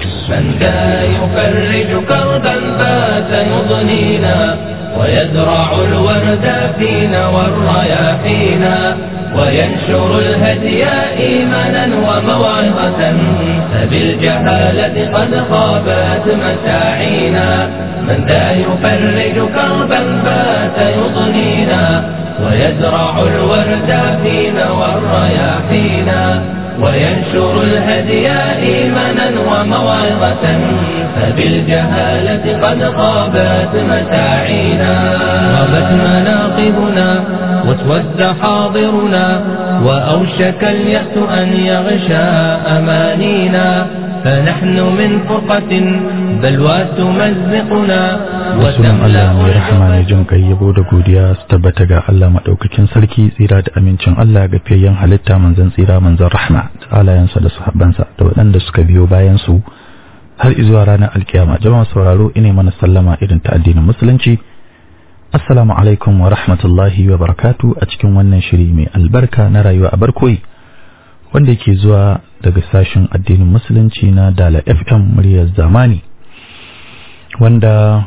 من ذا يفرج كربا فات يضنينا ويزرع الورد فينا والرياحينا وينشر الهدي إيمانا وموعظة فبالجهالة قد خابت مساعينا من ذا يفرج كربا فات يضنينا ويزرع الورد فينا والرياحينا وينشر الهدي إيمانا وموعظة فبالجهالة قد غابت مساعينا غابت مناقبنا واسود حاضرنا وأوشك اليأس أن يغشى أمانينا فنحن من فرقة بلوى تمزقنا sunan Allah mai rahama mai jin kai yabo da godiya su tabbata ga Allah madaukakin sarki tsira da amincin Allah ga fiyayyen halitta manzon tsira manzon rahma da alayansa da sahabbansa da waɗanda suka biyo bayan su har izuwa ranar alkiyama jama'a sauraro ine mana sallama irin ta addinin musulunci assalamu alaikum wa rahmatullahi wa barakatu a cikin wannan shiri mai albarka na rayuwa a barkoyi wanda yake zuwa daga sashen addinin musulunci na dala fm muryar zamani wanda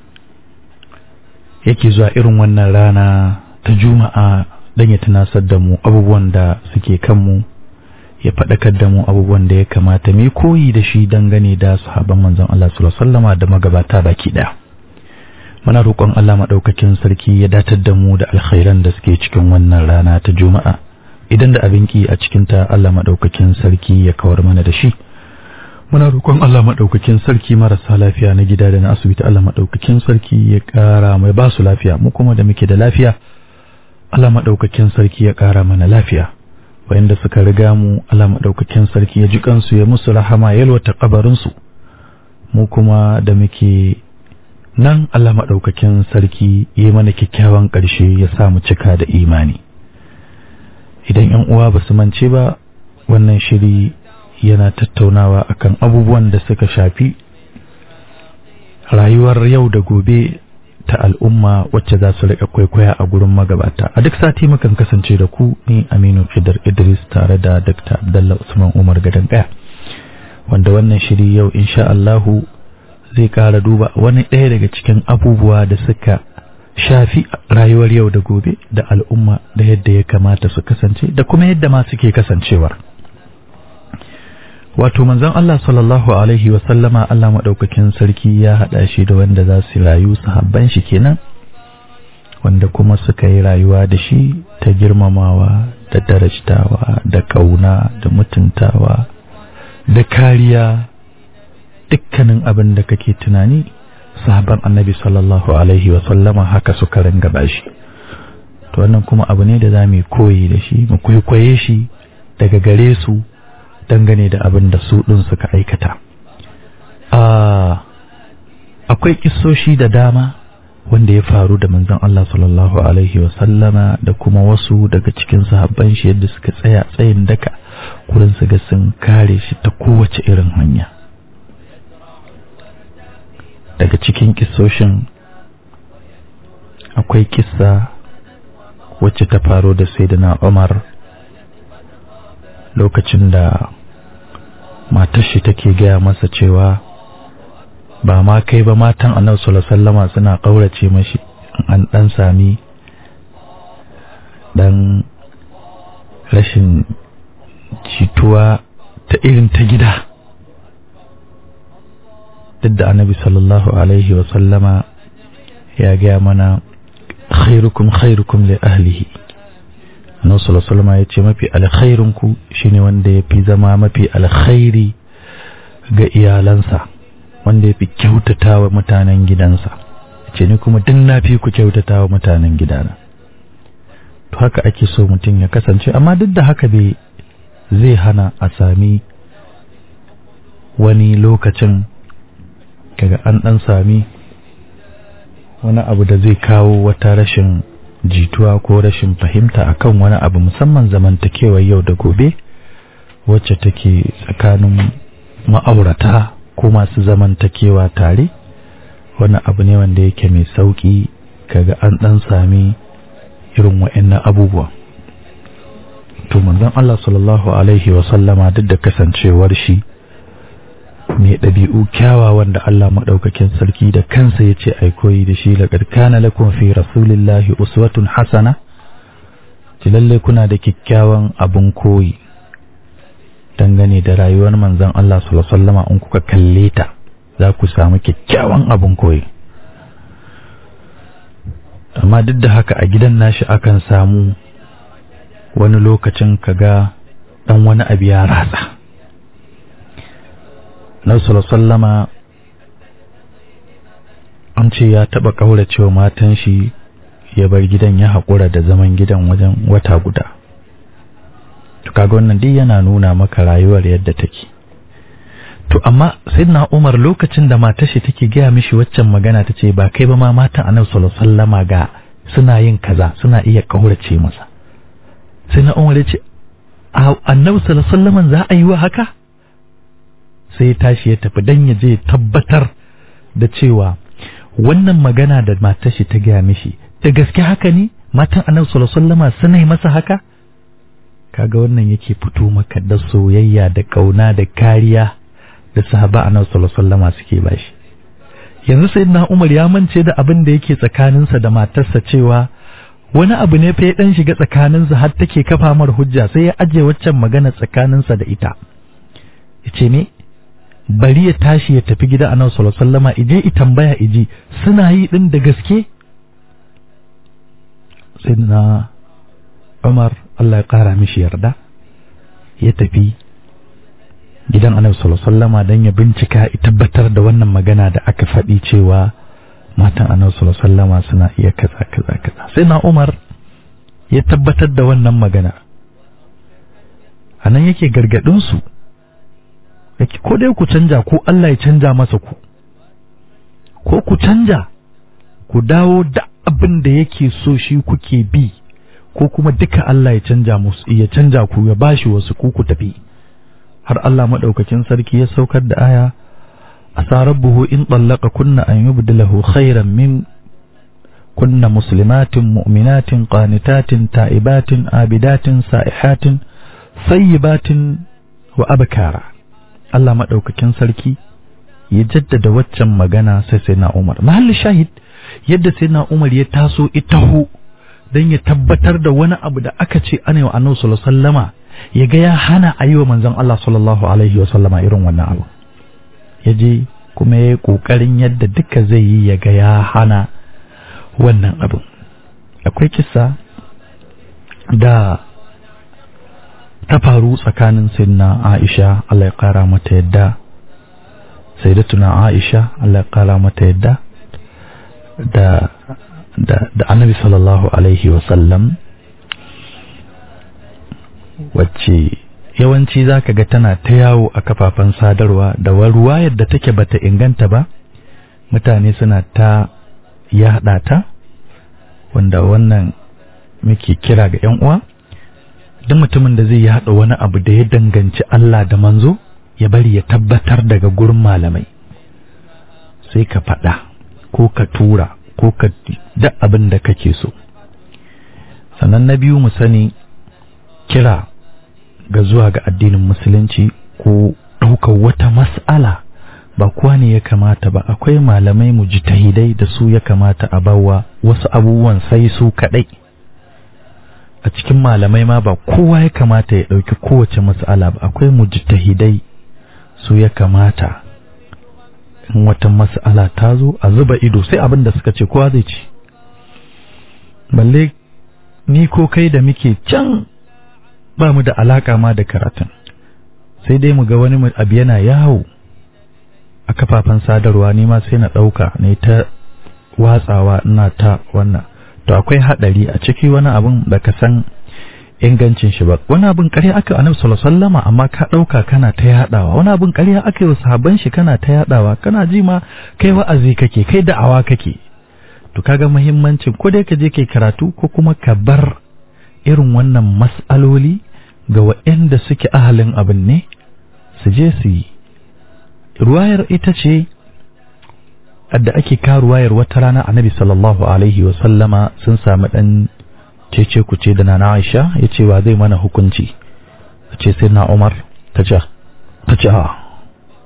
yake zuwa irin wannan rana ta juma'a don ya tunasar da mu abubuwan da suke kanmu ya faɗakar da mu abubuwan da ya kamata mai koyi da shi dangane da sahaban manzon Allah sallallahu alaihi da magabata baki ɗaya muna roƙon Allah maɗaukakin sarki ya datar da mu da alkhairan da suke cikin wannan rana ta juma'a idan da abin ki a cikinta Allah maɗaukakin sarki ya kawar mana da shi muna roƙon Allah maɗaukakin sarki marasa lafiya na gida da na asibiti Allah maɗaukakin sarki ya ƙara mai ba su lafiya mu kuma da muke da lafiya Allah maɗaukakin sarki ya ƙara mana lafiya wayanda suka riga mu Allah maɗaukakin sarki ya ji kansu ya musu rahama ya yalwata kabarinsu mu kuma da muke nan Allah maɗaukakin sarki ya mana kyakkyawan ƙarshe ya sa mu cika da imani idan 'yan uwa ba su mance ba wannan shiri yana tattaunawa akan abubuwan da suka shafi rayuwar yau da gobe ta al'umma wacce za su riƙa kwaikwaya a gurin magabata a duk sati mukan kasance da ku ni Aminu Khidr Idris tare da Dr. Abdullah Usman Umar Gadan Kaya wanda wannan shiri yau insha Allahu zai ƙara duba wani ɗaya daga cikin abubuwa da suka shafi rayuwar yau da gobe da al'umma da yadda ya kamata su kasance da kuma yadda ma suke kasancewar wato manzon Allah sallallahu alaihi wa sallama Allah madaukakin sarki ya hada shi da wanda za su rayu sahabban shi kenan wanda kuma suka yi rayuwa da shi ta girmamawa da darajtawa da kauna da mutuntawa da kariya dukkanin abin da kake tunani sahabban annabi sallallahu alaihi wa sallama haka suka ringa bashi to wannan kuma abu ne da za mu koyi da shi mu kwaikwaye shi daga gare su dangane da abin da su ɗin suka aikata. Akwai kisoshi da dama wanda ya faru da manzon Allah sallallahu Alaihi wasallama da kuma wasu daga cikin sahabban shi yadda suka tsaya tsayin daka kurin su ga sun kare shi ta kowace irin hanya. Daga cikin kisoshin akwai kissa wacce ta faru da Sayyidina Umar lokacin da matar shi take gaya masa cewa ba ma kai ba matan annabi sallallahu alaihi wasallama suna kaurace mashi an dan sami dan rashin jituwa ta irin ta gida duk da annabi sallallahu alaihi wasallama ya gaya mana khairukum khairukum li ahlihi annabi sallallahu alaihi wasallam ya ce mafi alkhairin ku shine wanda ya fi zama mafi alkhairi ga iyalansa wanda ya fi kyautatawa mutanen gidansa ce ni kuma duk na fi ku kyautatawa mutanen gidana to haka ake so mutum ya kasance amma duk da haka bai zai hana a sami wani lokacin kaga an dan sami wani abu da zai kawo wata rashin jituwa ko rashin fahimta akan wani abu musamman zamantakewar yau da gobe wacce take tsakanin ma'aurata ko masu zamantakewa tare wani abu ne wanda yake mai sauki kaga an dan sami irin wa'annan abubuwa to manzon Allah sallallahu alaihi wa sallama duk da kasancewar shi mai ɗabi'u kyawawan da Allah maɗaukakin sarki da kansa ya ce ai koyi da shi laqad kana lakum fi rasulillahi uswatun hasana ci lalle kuna da kyakkyawan abun koyi dangane da rayuwar manzon Allah sallallahu alaihi wasallam in kuka kalle ta za ku samu kyakkyawan abun koyi amma duk da haka a gidan nashi akan samu wani lokacin kaga dan wani abu ya ratsa Nabi sallama an ce ya taba kauracewa matan shi ya bar gidan ya haƙura da zaman gidan wajen wata guda to kaga wannan duk yana nuna maka rayuwar yadda take to amma sayyidina Umar lokacin da matar shi take gaya mishi waccan magana tace ba kai ba ma matan Annabi sallallahu alaihi wasallama ga suna yin kaza suna iya kaurace masa sai na Umar ya ce Annabi sallallahu alaihi wasallam za a yi wa haka sai ya tashi ya tafi dan ya je tabbatar da cewa wannan magana da matar shi ta gaya mishi da gaske haka ne matan Annabi sallallahu alaihi wasallama suna yi masa haka kaga wannan yake fito maka da soyayya da kauna da kariya da sahaba Annabi sallallahu alaihi wasallama suke bashi yanzu sai na umar ya mance da abin da yake tsakaninsa da matarsa cewa wani abu ne fa ya dan shiga tsakaninsa har take kafa mar hujja sai ya aje waccan magana tsakaninsa da ita yace ne bari ya tashi ya tafi gida annabi sallallahu alaihi wasallama ije i tambaya iji suna yi din da gaske sai na umar Allah ya kara mishi yarda ya tafi gidan annabi sallallahu alaihi wasallama dan ya bincika ya tabbatar da wannan magana da aka faɗi cewa matan annabi sallallahu alaihi wasallama suna iya kaza kaza kaza sai na Umar ya tabbatar da wannan magana anan yake gargadin su yake ko dai ku canja ko Allah ya canja masa ku ko ku canja ku dawo da abin da yake so shi kuke bi ko kuma duka Allah ya canja musu ya canja ku ya bashi wasu ku ku tafi har Allah maɗaukakin sarki ya saukar da aya asa rabbuhu in tsallaka kunna an yubdilahu khairan min kunna muslimatin mu'minatin qanitatin ta'ibatin abidatin sa'ihatin sayyibatin wa abkara Allah maɗaukakin sarki ya jaddada waccan magana sai sai na Umar mahalli shahid yadda sai na Umar ya taso itahu dan ya tabbatar da wani abu da aka ce ana yi wa annabi sallallahu alaihi wasallama ya ga ya hana a yi wa manzon Allah sallallahu Alaihi wasallama irin wannan abu ya je kuma ya yi ƙoƙarin yadda duka zai yi ya ga ya hana wannan abu akwai kisa da ta faru tsakanin sayyidina Aisha Allah ya ƙara mata yadda sayyidatuna Aisha Allah ya ƙara mata yadda da da da annabi sallallahu alaihi wasallam wacce yawanci za ka ga tana ta yawo a kafafen sadarwa da ruwa yadda take bata inganta ba mutane suna ta yaɗa ta wanda wannan muke kira ga 'yan uwa duk mutumin da zai yaɗa wani abu da ya danganci Allah da manzo ya bari ya tabbatar daga gurin malamai sai ka faɗa ko ka tura ko ka duk abin da kake so sannan na biyu mu sani kira ga zuwa ga addinin musulunci ko ɗaukar wata mas'ala ba kuwa ne ya kamata ba akwai malamai mujtahidai da su ya kamata a bawa wasu abubuwan sai su kaɗai a cikin malamai ma ba kowa ya kamata ya ɗauki kowace mas'ala ba akwai mujtahidai su ya kamata in wata mas'ala ta zo a zuba ido sai abin da suka ce kowa zai ci balle ni ko kai da muke can ba mu da alaka ma da karatun sai dai mu ga wani abu yana yawo a kafafen sadarwa ni ma sai na ɗauka ne ta watsawa ina ta wannan to akwai haɗari a ciki wani abin da ka san ingancin shi ba wani abin ƙarya aka annabi sallallahu alaihi wasallama amma ka ɗauka kana ta yaɗawa wani abin ƙarya aka yi sahabban shi kana ta yaɗawa kana ji ma kai wa'azi kake kai da'awa kake to kaga muhimmancin ko dai ka je kai karatu ko kuma ka bar irin wannan mas'aloli ga waɗanda suke ahalin abin ne su je su yi ruwayar ita ce da ake ka ruwayar wata rana annabi sallallahu alaihi wa sallama sun sami ɗan cece kuce da nana Aisha ya ce wa zai mana hukunci a ce sai na Umar ta ce ta ce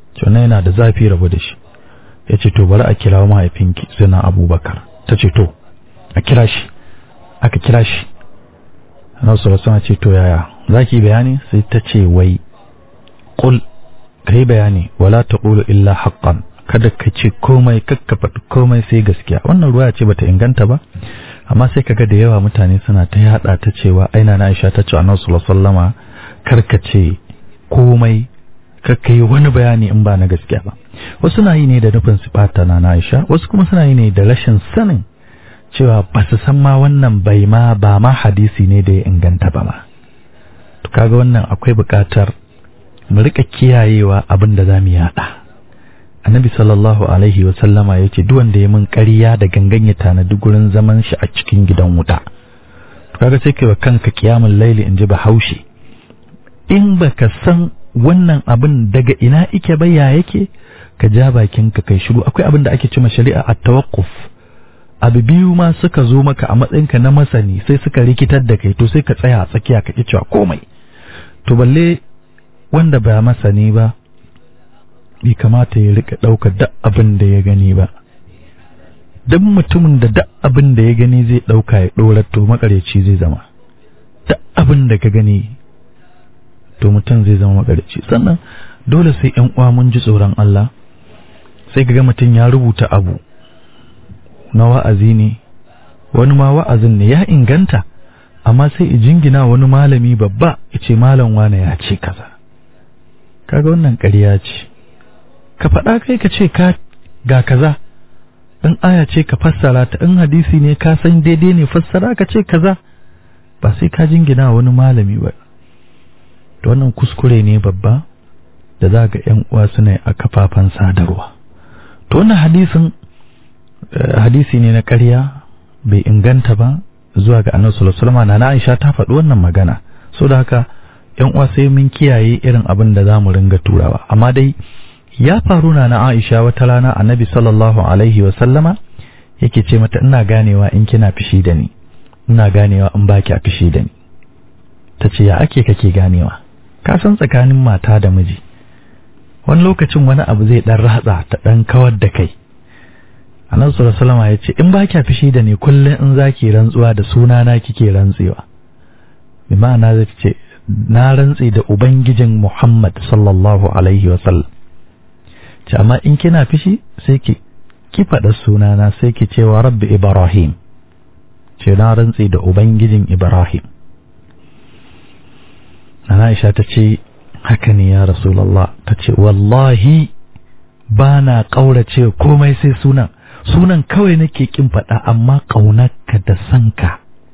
wannan yana da zafi rabu da shi ya ce to bari a kira mahaifinki suna abubakar ta ce to a kira shi aka kira shi na wasu wasu ce to yaya za ki bayani sai ta ce wai ƙul ka yi bayani wala ta ƙulu illa haƙƙan kada ka ce komai kakka faɗi komai sai gaskiya wannan ruwa ce bata inganta ba amma sai kaga da yawa mutane suna ta yada ta cewa aina na Aisha ta ce annabi sallallahu alaihi wasallama karka ce komai kakka yi wani bayani in ba na gaskiya ba wasu na yi ne da nufin sifata na Aisha wasu kuma suna yi ne da rashin sanin cewa ba su san ma wannan bai ma ba ma hadisi ne da ya inganta ba ma to kaga wannan akwai buƙatar mu rika kiyayewa abin da zamu yada annabi sallallahu alaihi wa sallama yace duk wanda ya min ƙarya da gangan ya tanadi gurin zaman shi a cikin gidan wuta to kaga sai kai wa kanka kiyamul laili in ji bahaushe in baka san wannan abin daga ina ike ba ya yake ka ja bakin ka kai shiru akwai abin da ake cewa shari'a at-tawaqquf abu biyu ma suka zo maka a matsayinka na masani sai suka rikitar da kai to sai ka tsaya a tsakiya ka ki cewa komai to balle wanda ba masani ba bai kamata ya rika ɗaukar duk abin da ya gani ba duk mutumin da duk abin da ya gani zai ɗauka ya ɗora to makareci zai zama duk abin da ka gani to mutum zai zama makareci sannan dole sai ƴan uwa mun ji tsoron Allah sai ka ga mutum ya rubuta abu na wa'azi ne wani ma wa'azin ne ya inganta amma sai i jingina wani malami babba ya ce malam wane ya ce kaza kaga wannan ƙarya ce ka faɗa kai ka ce ka ga kaza in aya ce ka fassara ta in hadisi ne ka san daidai ne fassara ka ce kaza ba sai ka jingina wani malami ba to wannan kuskure ne babba da za ga ƴan uwa suna a kafafen sadarwa to wannan hadisin hadisi ne na ƙarya bai inganta ba zuwa ga annabi sallallahu alaihi wasallam na Aisha ta faɗi wannan magana so da haka ƴan uwa sai mun kiyaye irin abin da zamu ringa turawa amma dai ya faru na na Aisha wata rana annabi sallallahu alaihi wasallama yake ce mata ina ganewa in kina fishi da ni ina ganewa in baki a fishi da ni tace ya ake kake ganewa ka san tsakanin mata da miji wani lokacin wani abu zai dan ratsa ta dan kawar da kai annabi sallallahu alaihi wasallam ya ce in ba kya fishi da ni kullun in zaki rantsuwa da suna na kike rantsewa bi ma'ana zai ce na rantse da ubangijin Muhammad sallallahu alaihi wasallam ce amma in kina fishi sai ki ki faɗa suna na sai ki ce wa rabbi ibrahim ce na rantse da ubangijin ibrahim Aisha ta ce haka ne ya Rasulullah ta ce wallahi ba na ƙaurace komai sai sunan sunan kawai nake kin faɗa amma ƙaunarka da sanka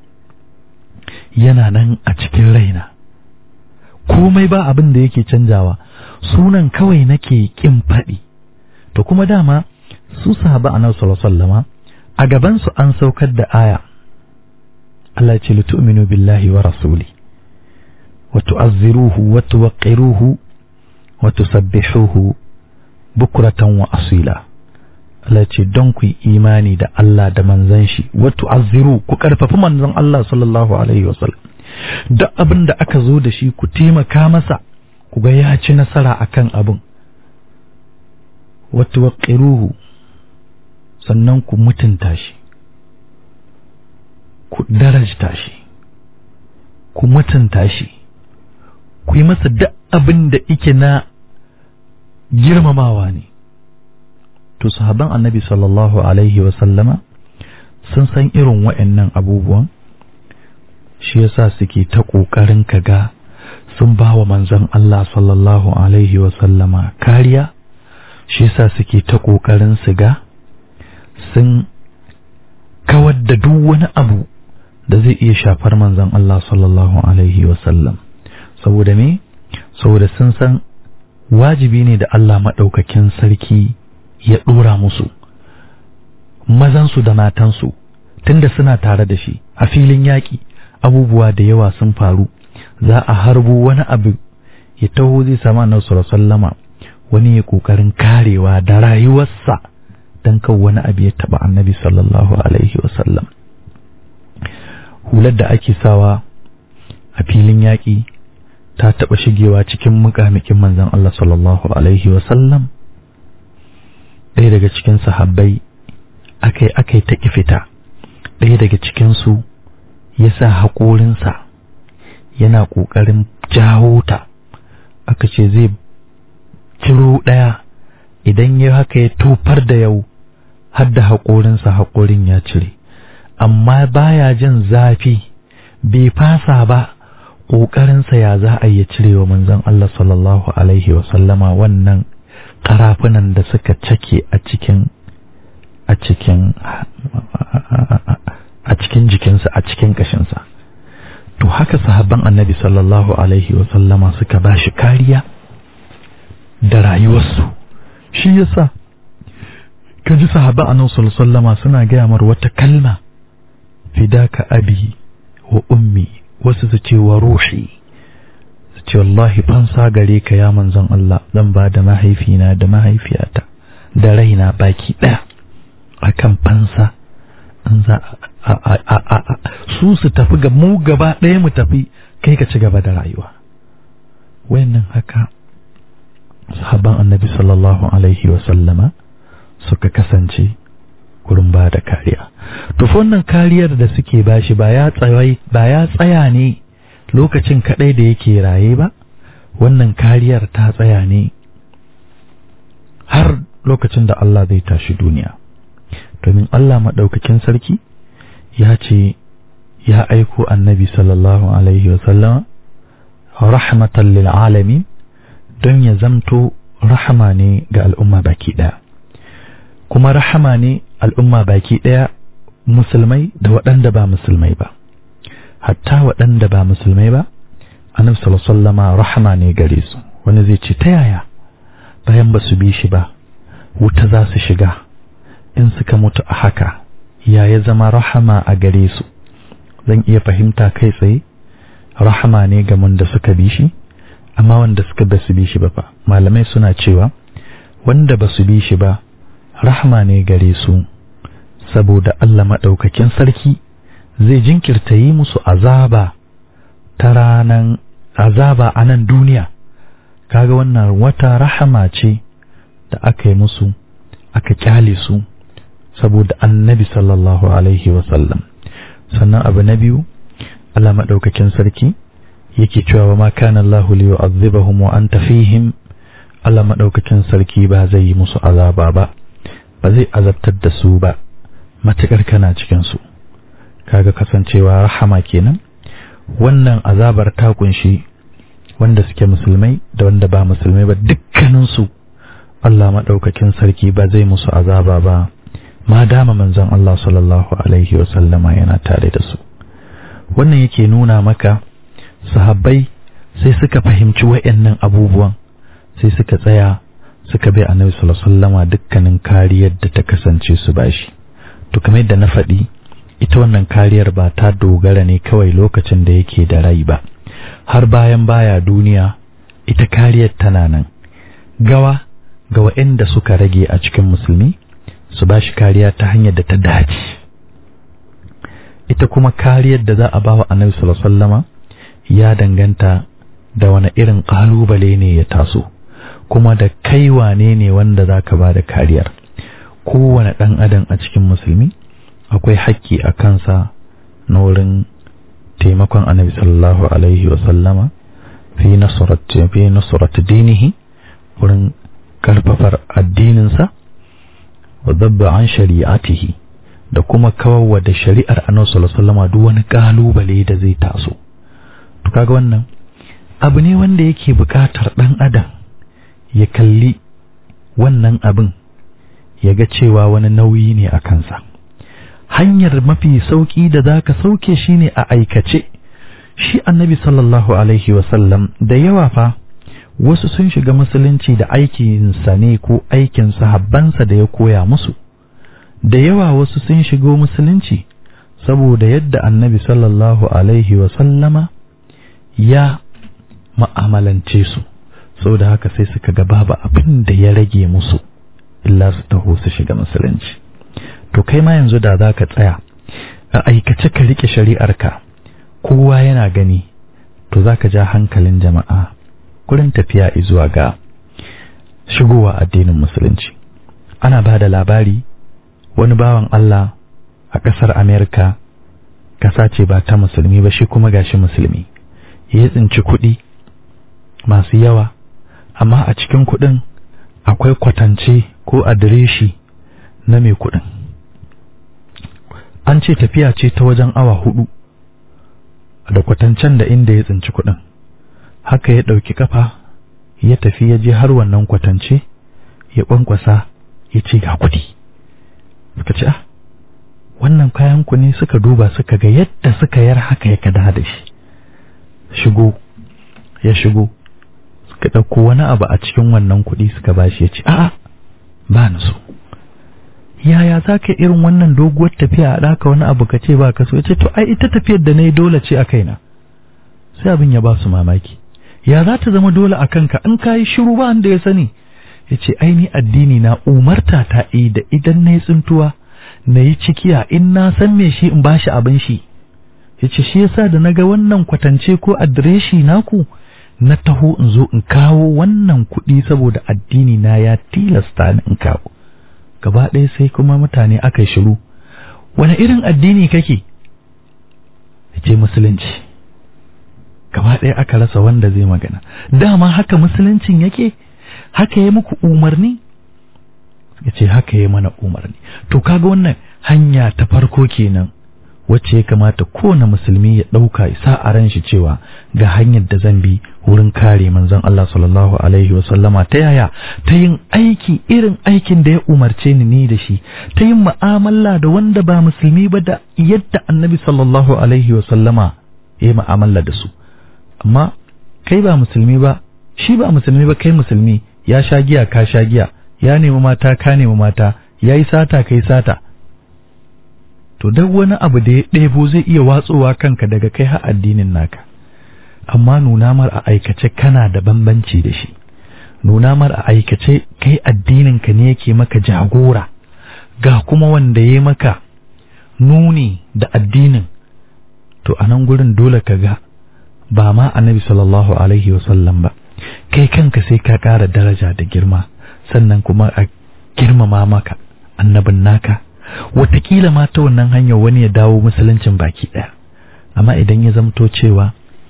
yana nan a cikin raina komai ba abin da yake canjawa sunan kawai nake kin faɗi to kuma dama su sahaba annabi sallallahu alaihi wasallama a gaban su an saukar da aya Allah ya ce litu'minu billahi wa rasuli wa tu'azziruhu wa tuwaqqiruhu wa tusabbihuhu bukratan wa asila Allah ce don ku yi imani da Allah da manzan shi wato azziru ku karfafi manzon Allah sallallahu alaihi wasallam duk abin da aka zo da shi ku taimaka masa ku ga ya ci nasara akan abin wato waqiruhu sannan ku mutunta shi ku darajta shi ku mutunta shi ku yi masa duk abin da ike na girmamawa ne to sahaban annabi sallallahu alaihi sallama sun san irin wa'annan abubuwan shi yasa suke ta ƙoƙarin kaga sun ba wa manzon Allah sallallahu alaihi sallama kariya shi yasa suke ta ƙoƙarin su ga sun kawar da duk wani abu da zai iya shafar manzon Allah sallallahu alaihi sallam saboda me saboda sun san wajibi ne da Allah maɗaukakin sarki ya ɗora musu mazansu da matansu tunda suna tare da shi a filin yaƙi abubuwa da yawa sun faru za a harbo wani abu ya taho zai sama annabi sallama wani ya ƙoƙarin karewa da rayuwarsa don kan wani abu ya taɓa annabi sallallahu alaihi wasallam hular da ake sawa a filin yaƙi ta taɓa shigewa cikin mukamikin manzon Allah sallallahu alaihi wasallam ɗaya daga cikin sahabbai akai akai ta fita ɗaya daga cikinsu ya sa haƙorinsa yana ƙoƙarin jawo ta aka ce zai ciro ɗaya idan ya haka ya tofar da yau har da haƙorinsa haƙorin ya cire amma baya jin zafi bai fasa ba ƙoƙarinsa ya za a yi cire wa manzon Allah sallallahu alaihi wasallama wannan ƙarafunan da suka cake a cikin a cikin a cikin jikinsa a cikin ƙashinsa to haka sahabban annabi sallallahu alaihi wasallama suka ba shi kariya da rayuwarsu shi yasa ka ji sahabban annabi sallallahu alaihi wasallama suna gaya mar wata kalma fidaka abi wa ummi wasu su ce wa ruhi su ce wallahi fansa gare ka ya manzon Allah zan ba da mahaifina da mahaifiyata da raina baki ɗaya akan fansa in za a su su tafi ga mu gaba ɗaya mu tafi kai ka ci gaba da rayuwa wayannan haka sahabban annabi sallallahu alaihi wa sallama suka kasance gurin ba da kariya to wannan kariyar da suke bashi ba ya tsaya ba ya tsaya ne lokacin kadai da yake raye ba wannan kariyar ta tsaya ne har lokacin da Allah zai tashi duniya domin Allah maɗaukakin sarki ya ce ya aiko annabi sallallahu alaihi wasallama rahmatan lil alamin don ya zamto rahama ne ga al'umma baki ɗaya kuma rahama ne al'umma baki ɗaya musulmai da waɗanda ba musulmai ba hatta waɗanda ba musulmai ba annabi sallallahu alaihi wasallama rahama ne gare su wani zai ce ta yaya bayan ba su bi shi ba wuta za su shiga in suka mutu a haka ya ya zama rahama a gare su zan iya fahimta kai tsaye rahama ne ga wanda suka bi shi amma wanda suka ba su bi shi ba fa malamai suna cewa wanda ba su bi shi ba rahama ne gare su saboda Allah maɗaukakin sarki zai jinkirta yi musu azaba ta ranan azaba a nan duniya kaga wannan wata rahama ce da aka yi musu aka kyale su saboda annabi sallallahu alaihi wasallam sannan abu na biyu Allah maɗaukakin sarki yake cewa wa ma kana Allah li yu'adhibahum wa anta fihim Allah maɗaukakin sarki ba zai yi musu azaba ba ba zai azabtar da su ba matakar kana cikin su kaga kasancewa rahama kenan wannan azabar ta kunshi wanda suke musulmai da wanda ba musulmai ba dukkanin su Allah maɗaukakin sarki ba zai musu azaba ba ma dama manzon Allah sallallahu alaihi wasallama yana tare da su wannan yake nuna maka sahabbai sai suka fahimci wayannan abubuwan sai suka tsaya suka bai annabi sallallahu alaihi wasallama dukkanin kariyar da ta kasance su bashi to kamar yadda na faɗi ita wannan kariyar ba ta dogara ne kawai lokacin da yake da rai ba har bayan baya duniya ita kariyar tana nan gawa ga waɗanda suka rage a cikin musulmi su ba shi kariya ta hanyar da ta dace ita kuma kariyar da za a ba wa annabi sallallahu ya danganta da wani irin ƙalubale ne ya taso kuma da kai wane ne wanda za ka ba da kariyar kowane ɗan adam a cikin musulmi akwai haƙƙi a kansa na wurin taimakon annabi sallallahu alaihi wasallama fi nasurat dinihi wurin karfafar addininsa wa dabba an shari'atihi da kuma kawarwa da shari'ar annabi sallallahu alaihi duk wani kalubale da zai taso to kaga wannan abu ne wanda yake buƙatar dan adam ya kalli wannan abin ya ga cewa wani nauyi ne a kansa hanyar mafi sauki da zaka sauke shine a aikace shi annabi sallallahu alaihi wasallam da yawa fa wasu sun shiga musulunci da aikinsa ne ko aikin sahabbansa da ya koya musu da yawa wasu sun shigo musulunci saboda yadda annabi sallallahu alaihi sallama ya ma'amalance su saboda haka sai suka ga babu abin da ya rage musu illa su taho su shiga musulunci to kai ma yanzu da za ka tsaya a aikace ka rike shari'arka kowa yana gani to zaka ja hankalin jama'a gurin tafiya zuwa ga shigowa addinin musulunci ana ba da labari wani bawan Allah a ƙasar Amerika ƙasa ce ba ta musulmi ba shi kuma gashi musulmi ya tsinci kuɗi masu yawa amma a cikin kuɗin akwai kwatance ko adireshi na mai kuɗin an ce tafiya ce ta wajen awa hudu da kwatancen da inda ya tsinci kuɗin haka ya ɗauki kafa ya tafi ya je har wannan kwatance ya ƙwanƙwasa ya ce ga kuɗi suka ce ah wannan kayan ku ne suka duba suka ga yadda suka yar haka ya kada da shi shigo ya shigo suka ɗauko wani abu a cikin wannan kuɗi suka bashi ya ce a'a ba ni so yaya za ka irin wannan doguwar tafiya a ɗaka wani abu ka ce ba ka so ya ce to ai ita tafiyar da na yi dole ce a kaina sai abin ya ba su mamaki ya za ta zama dole a kanka in ka yi shiru ba da ya sani ya ce ai ni addini na umarta ta yi da idan na yi tsintuwa na yi cikiya in na san me shi in bashi abin shi ya ce shi yasa da na ga wannan kwatance ko adireshi naku na taho in zo in kawo wannan kuɗi saboda addini na ya tilasta ni in kawo gaba ɗaya sai kuma mutane aka yi shiru wani irin addini kake ya ce musulunci gaba ɗaya aka rasa wanda zai magana dama haka musuluncin yake haka ya muku umarni ya ce haka ya mana umarni to kaga wannan hanya ta farko kenan wacce ya kamata kowane musulmi ya ɗauka isa a ran shi cewa ga hanyar da zan bi wurin kare manzon Allah sallallahu alaihi wa sallama ta yaya ta yin aiki irin aikin da ya umarce ni ni da shi ta yin mu'amala da wanda ba musulmi ba da yadda annabi sallallahu alaihi wa sallama ya yi mu'amala da su amma kai ba musulmi ba shi ba musulmi ba kai musulmi ya sha giya ka sha giya ya nemi mata ka nemi mata ya yi sata kai sata to duk wani abu da ya ɗebo zai iya watsowa kanka daga kai har addinin naka amma nuna mar a aikace kana da bambanci da shi nuna mar a aikace kai addinin ka ne yake maka jagora ga kuma wanda ya maka nuni da addinin to a nan gurin dole ka ga ba ma annabi sallallahu alaihi wasallam ba kai kanka sai ka ƙara daraja da girma sannan kuma a girmama maka annabin naka watakila ma ta wannan hanyar wani ya dawo musuluncin baki ɗaya amma idan ya zamto cewa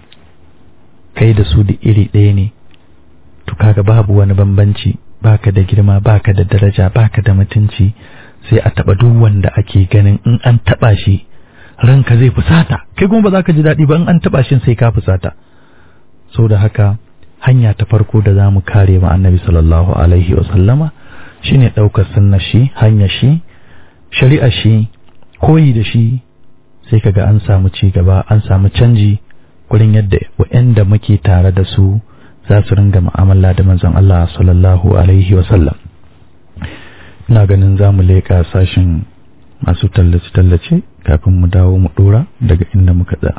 kai da su da iri ɗaya ne to kaga babu wani bambanci baka da girma baka da daraja baka da mutunci sai a taɓa duk wanda ake ganin in an taɓa shi ranka zai fusata kai kuma ba za ka ji daɗi ba in an taɓa shi sai ka fusata da haka hanya ta farko da za mu kare ma annabi sallallahu alaihi wa sallama shine ɗaukar sunna shi hanya shi shari'a shi koyi da shi sai kaga an samu ci gaba an samu canji gurin yadda wa'anda muke tare da su za su ringa mu'amala da manzon Allah sallallahu alaihi wa sallam ina ganin za mu leƙa sashin masu tallace-tallace kafin mu dawo mu ɗora daga inda muka tsaya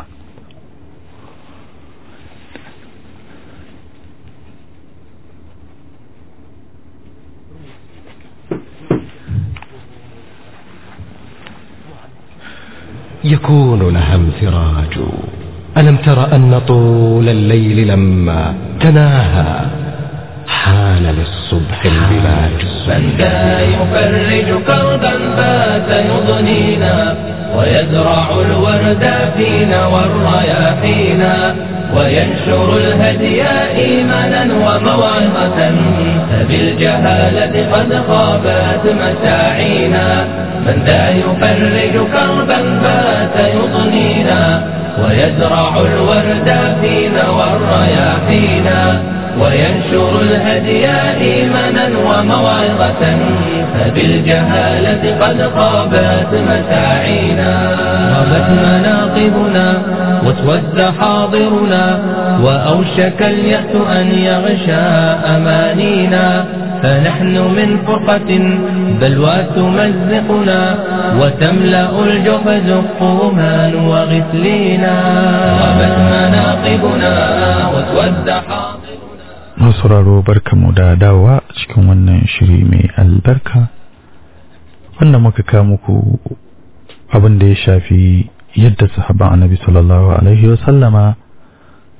يكون لها انفراج ألم تر أن طول الليل لما تناهى حان للصبح البلاج من ذا يفرج كربا بات يضنينا ويزرع الورد فينا والرياحينا وينشر الهدي إيمانا وموعظة فبالجهالة قد خابت مساعينا من ذا يفرج كربا بات يضنينا ويزرع الورد فينا والرياحينا وينشر الهدي إيمانا وموعظة فبالجهالة قد خابت مساعينا غابت مناقبنا واسود حاضرنا وأوشك اليأس أن يغشى أمانينا فنحن من فرقة بلوى تمزقنا وتملأ الجحز الطومان وغسلينا غابت مناقبنا واسود حاضرنا sauraro barkamu da dawowa cikin wannan shiri mai albarka wanda muka kawo muku abin da ya shafi yadda sahaban annabi sallallahu alaihi wasallama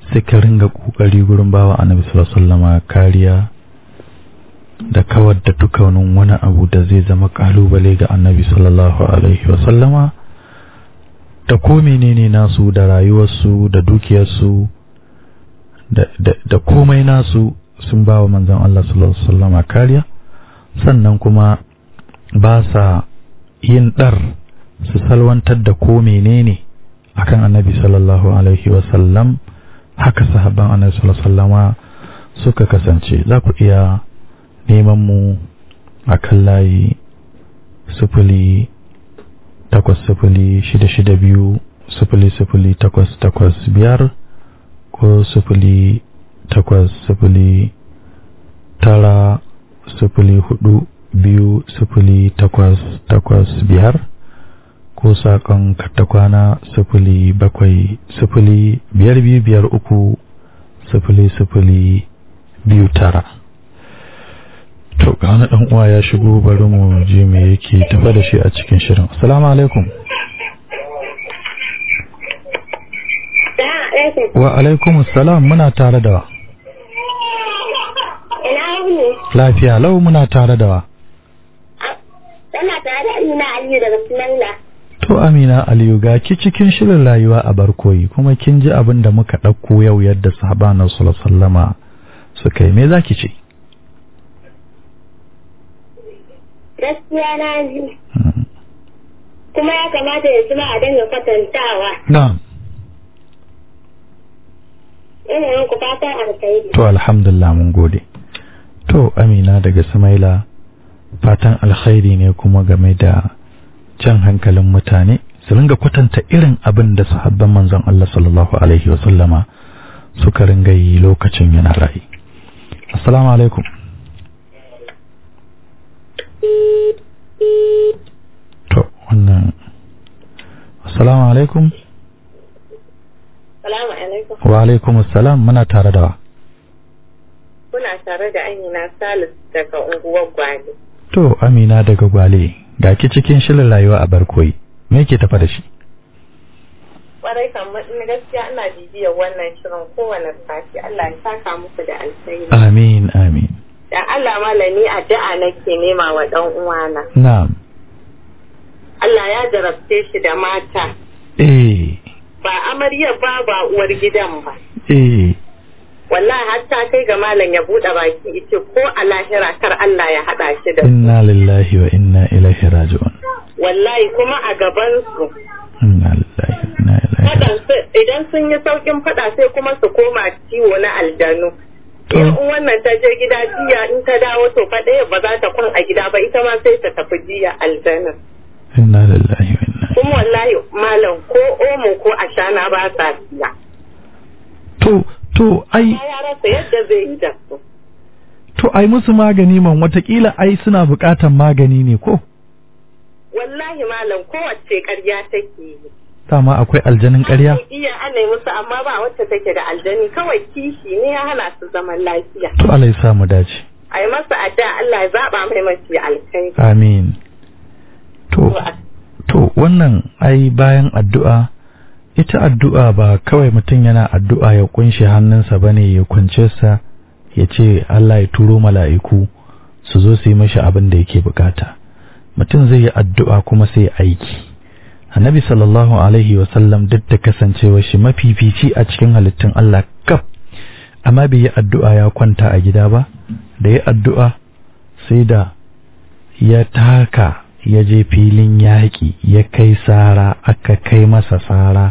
suka ringa kokari gurin bawa annabi sallallahu alaihi wasallama kariya da kawar da dukkanin wani abu da zai zama kalubale ga annabi sallallahu alaihi wasallama da ko menene nasu da rayuwarsu da dukiyarsu da, da, da komai nasu sun ba wa manzon Allah sallallahu alaihi wasallama kariya sannan kuma ba sa yin dar su salwantar da ko menene akan annabi sallallahu alaihi wasallam haka sahabban annabi sallallahu alaihi wasallama suka kasance za ku iya neman mu a kan layi sufuli takwas sufuli shida shida biyu sufuli sufuli takwas takwas biyar ko sufuli takwas sufuli tara sufuli hudu biyu sufuli takwas takwas biyar ko saƙon katakwana sufuli bakwai sufuli biyar biyu biyar uku sufuli sufuli biyu tara to ga wani dan uwa ya shigo bari mu je me yake tafa da shi a cikin shirin assalamu alaikum wa alaikum assalam muna tare da wa Ina wuni? lafiya lau muna tare da wa Tana tare da Amina Aliyu daga Sunalla. to amina aliyu ga ki cikin shirin rayuwa a barkoyi kuma kin ji abin da muka ɗauko yau yadda sahabanan sallallahu alaihi wasallama suka yi me zaki ce Gaskiya na ji. Kuma ya kamata ya zama a dinga kwatantawa. na'am Ina yin ku fatan alkhairi. To alhamdulillah mun gode. To Amina daga Samaila fatan alkhairi ne kuma game da jan hankalin mutane su ringa kwatanta irin abin da sahabban manzon Allah sallallahu alaihi wa sallama suka ringa yi lokacin yana rayi. Assalamu alaikum. To wannan Assalamu alaikum. Salamu alaikum. Wa alaikum assalam muna tare da wa. Kuna tare da Amina Salis daga unguwar Gwale. To Amina daga Gwale ga ki cikin shirin rayuwa a barkoyi me yake tafa da shi? Kwarai kan na gaskiya ina bibiyar wannan shirin kowane sati Allah ya saka muku da alkhairi. Amin amin. Dan Allah malami addu'a nake nema wa dan uwana. Na'am. Allah ya jarabce shi da mata. Eh Ba amaryar ba ba uwar gidan ba. eh wallahi har ta kai ga malam ya bude baki ita ko a lahira kar Allah ya hada shi da su. inna lillahi wa inna ilaihi raji'un. wallahi kuma a gaban su Inna lillahi wa inna ilaihi fadan raji'un. su idan sun yi saukin fada sai kuma su koma ciwo na aljanu To. in wannan ta je gida jiya in ta dawo to fa ɗaya ba za ta kwan a gida ba ita ma sai ta tafi jiya aljanna Inna lillahi wa inna kuma wallahi malam ko omo ko ashana ba sa siya To to ai ya rasa yadda zai yi da su to ai musu magani man watakila ai suna buƙatan magani ne ko? wallahi malam kowace ƙarya take yi Dama akwai aljanin ƙarya? An iya ana yi musu amma ba wacce take da aljani kawai kishi ne ya hana su zaman lafiya. To Allah ya sa mu dace. A yi masa addu'a Allah ya zaɓa mai mafi alkai. Amin. To to wannan ai bayan addu'a ita addu'a ba kawai mutum yana addu'a ya kunshe hannunsa bane ya kunce sa ya ce Allah ya turo mala'iku su zo su yi mashi abin da yake bukata mutum zai yi addu'a kuma sai ya aiki annabi sallallahu alaihi wasallam duk da kasancewa shi mafifici a cikin halittun Allah kaf amma bai yi addu'a ya kwanta a gida ba da ya addu'a sai da ya taka ya je filin yaƙi ya kai sara aka kai masa sara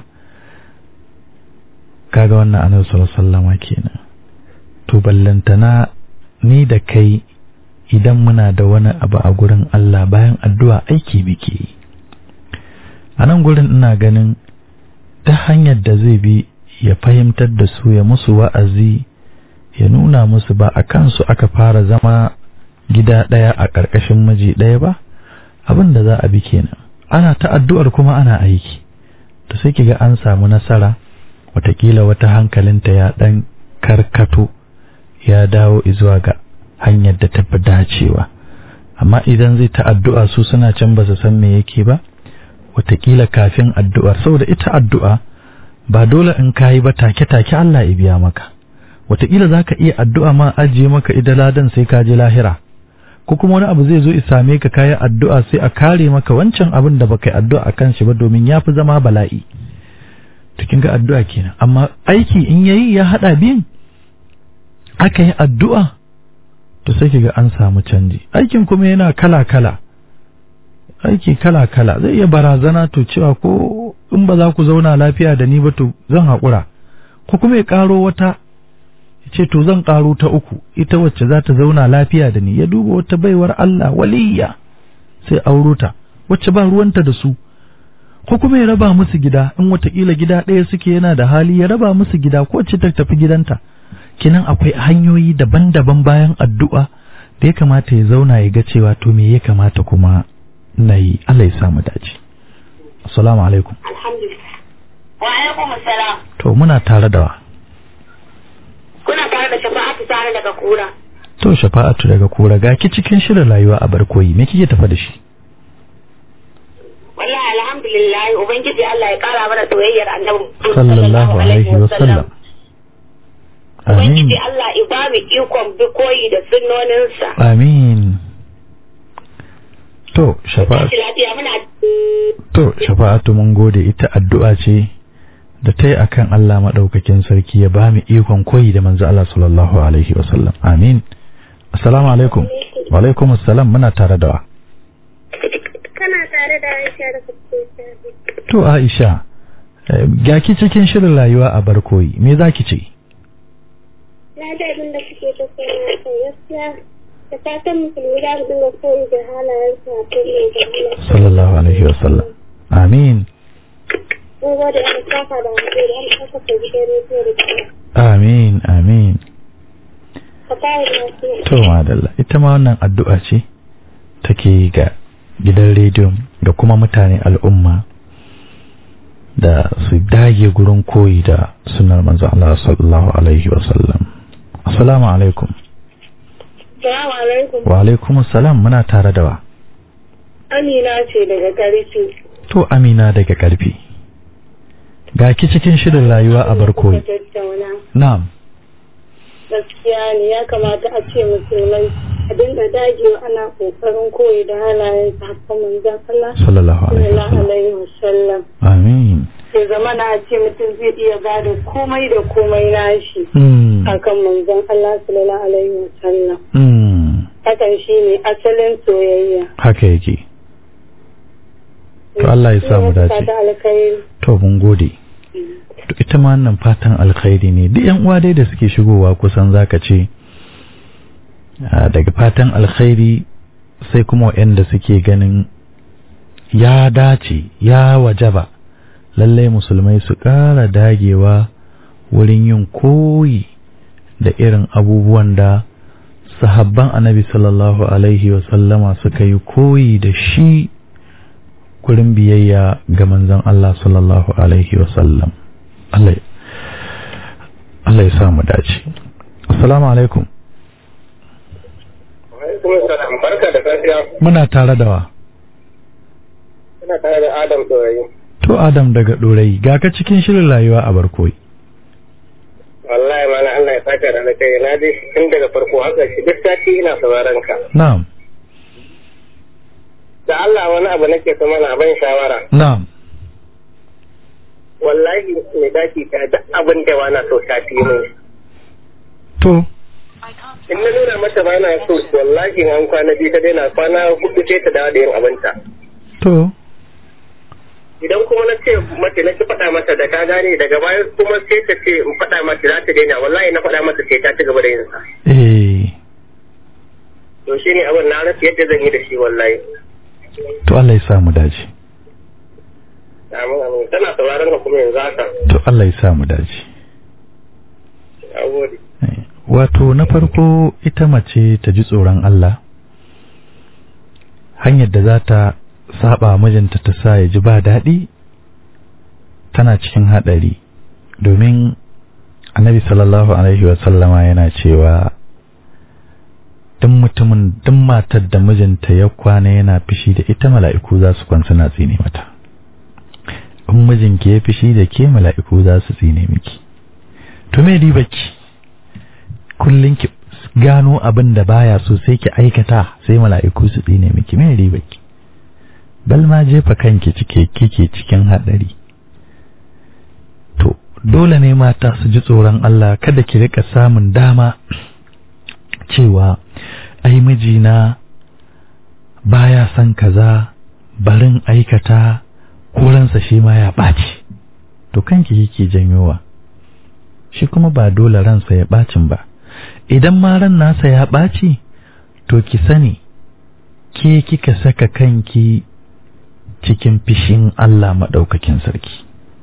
kaga wannan annabi sallallahu alaihi wasallama kenan to ballantana ni da kai idan muna da wani abu a gurin Allah bayan addu'a aiki muke yi a nan gurin ina ganin ta hanyar da zai bi ya fahimtar da su ya musu wa'azi ya nuna musu ba a kansu aka fara zama gida ɗaya a ƙarƙashin miji ɗaya ba abin da za a bi kenan ana ta addu'ar kuma ana aiki to sai kiga an samu nasara watakila wata hankalinta ya ɗan karkato ya dawo zuwa ga hanyar da tafi dacewa amma idan zai ta addu'a su suna can ba su san me yake ba watakila kafin addu'ar saboda ita addu'a ba dole in kayi ba take-take Allah ya biya maka wataƙila za ka iya addu'a ma ajiye maka ida ladan sai ka je lahira ko kuma wani abu zai zo ya same ka kayi addu'a sai a kare maka wancan abin da baka yi addu'a a kan shi ba domin ya fi zama bala'i to kin ga addu'a kenan amma aiki in yayi ya haɗa biyun aka yi addu'a to sai ki ga an samu canji aikin kuma yana kala-kala aiki kala-kala zai iya barazana to cewa ko in ba za ku zauna lafiya da ni ba to zan haƙura ko kuma ya ƙaro wata ya ce to zan ƙaro ta uku ita wacce za ta zauna lafiya da ni ya duba wata baiwar Allah waliyya sai auro ta wacce ba ruwanta da su ko kuma ya raba musu gida in watakila gida ɗaya suke yana da hali ya raba musu gida ko wacce ta tafi gidanta kinan akwai hanyoyi daban-daban bayan addu'a da ya kamata ya zauna ya ga cewa to me ya kamata kuma na yi Allah ya samu dace assalamu alaikum Alhamdulillah. Wa alaikum assalam. to muna tare da wa Kuna tare da shafa'atu tare daga kura. to shafa'atu daga kura ga ki cikin shirin rayuwa a barkoyi me kike tafa da shi Wallahi alhamdulillah ubangiji Allah ya kara mana soyayyar annabi sallallahu alaihi wa sallam amin Ubangiji Allah ya ba mu ikon bi koyi da sunnoninsa. amin to shafa'atu Tashi lafiya muna To, shafa'atu mun gode ita addu'a ce da ta yi a kan Allah maɗaukakin sarki ya ba mu ikon koyi da manzo Allah sallallahu Alaihi wasallam. Amin. Assalamu alaikum. Wa alaikum assalam muna tare da wa. Kana tare da Aisha da Fatima. To, Aisha, eh, ga ki cikin shirin rayuwa a barkoyi, me za ki ce? Na da abin da kuke ta sanya kai gaskiya da fatan musulmi za su dinga koyi da halayen su a kan yin jami'a. Sallallahu Alaihi wasallam. Amin. Mun gode an saka da hankali an saka ta gidan rediyo da kuma. Amin. Amin. Ka fara da wasu. To, madalla, ita ma wannan addu'a ce take ga gidan rediyon da kuma mutane al'umma da su dage gurin koyi da sunar manzo Allah sallallahu alaihi wasallam. Assalamu alaikum. Salamu alaikum. Wa alaikum assalam muna tare da wa. Amina ce daga Garki. To Amina daga karfi. Ga ki cikin shirin rayuwa a barkoyi. tattauna. Na'am. Gaskiya ne ya kamata a ce musulmai a dinga dagewa ana kokarin koyi da halayen sahabban manzon Allah. Sallallahu alaihi Sallallahu wasallam. alaihi wasallam. Amin. Sai zama na ce mutum zai iya ba da komai da komai nashi. Mm. akan manzon Allah sallallahu alaihi wasallam Mm. hakan shine asalin soyayya Haka yake. To Allah ya sa mu dace. Fata alkhairi To mun gode. To ita ma wannan fatan alkhairi ne duk yan uwa dai da suke shigowa kusan zaka ce ah, daga fatan alkhairi sai kuma waɗanda suke ganin ya dace ya wajaba lallai musulmai su ƙara dagewa wurin yin koyi da irin abubuwan da sahabban annabi sallallahu alaihi wasallama suka yi koyi da shi gurin biyayya ga manzon Allah sallallahu alaihi wasallam Allah ya- Allah ya sa mu dace assalamu alaikum Alaikum salam barka da safiya muna tare da wa ina tare da Adam Dorayi to Adam daga Dorayi ga ka cikin shirin rayuwa a barkoyi wallahi mana Allah ya saka da kai na ji tun daga farko haka shi duk sati ina sauraron ka na'am da Allah wani abu nake so mana ban shawara na'am wallahi mai daki ta duk abin da wana so ta fi min to in na nuna mata ba na so wallahi in an kwana biyu ta daina kwana hudu sai ta dawo da yin abinta to idan kuma na ce mata na ki faɗa mata da ka gane daga baya kuma sai ta ce in faɗa mata za ta daina wallahi na faɗa mata sai ta ci gaba da yin sa eh to shine abin na rasa yadda zan yi da shi wallahi to Allah ya sa mu dace amin amin tana sauraron ka kuma yanzu haka to Allah ya sa mu dace na gode Eh, wato na farko ita mace ta ji tsoron Allah hanyar da za ta saba mijinta ta sa ya ji ba daɗi tana cikin haɗari domin annabi sallallahu alaihi wasallama yana cewa duk mutumin duk matar da mijinta ya kwana yana fishi da ita mala'iku za su kwanci na tsine mata in in mijinki ya fishi da ke mala'iku za su tsine miki to me ki kullun ki gano abin da baya so sai ki aikata sai mala'iku su tsine miki me ki bal ma jefa kanki cike kike cikin hadari to dole ne mata su ji tsoron Allah kada ki rika samun dama cewa ai mijina baya son kaza barin aikata koransa shi ma ya ɓaci to kanki yake janyowa shi kuma ba dole ransa ya ɓacin ba idan ma ran nasa ya ɓaci to ki sani ke kika saka kanki cikin fishin Allah maɗaukakin sarki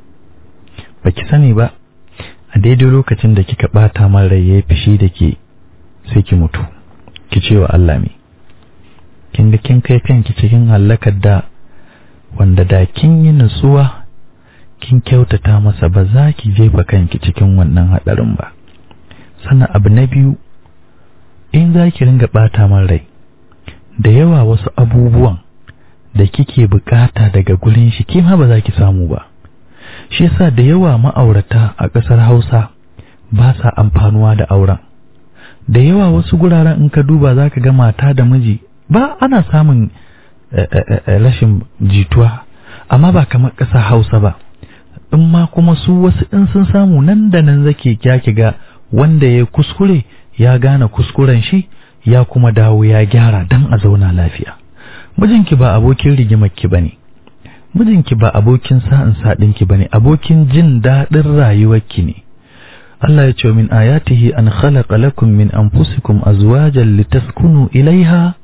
ba ki sani ba a daidai lokacin da kika ɓata man rai ya fishi da ke sai ki mutu ki ce wa Allah me kin ga kin kai kanki cikin hallakar da wanda da kin yi nutsuwa kin kyautata masa ba za ki jefa kanki cikin wannan hadarin ba sannan abu na biyu in za ki ringa bata man rai da yawa wasu abubuwan da kike bukata daga gurin shi ke ma ba za ki samu ba shi yasa da yawa ma'aurata a ƙasar Hausa ba sa amfanuwa da auren da yawa wasu guraren in ka duba za ka ga mata da miji ba ana samun rashin jituwa amma ba kamar ƙasa hausa ba in ma kuma su wasu in sun samu nan da nan zake ki ga wanda ya kuskure ya gane kuskuren shi ya kuma dawo ya gyara dan a zauna lafiya mijinki ba abokin rigimarki bane mijinki ba abokin sa'in saɗinki bane abokin jin daɗin rayuwarki ne Allah ya ce min ayatihi an khalaqa lakum min anfusikum azwajan litaskunu ilaiha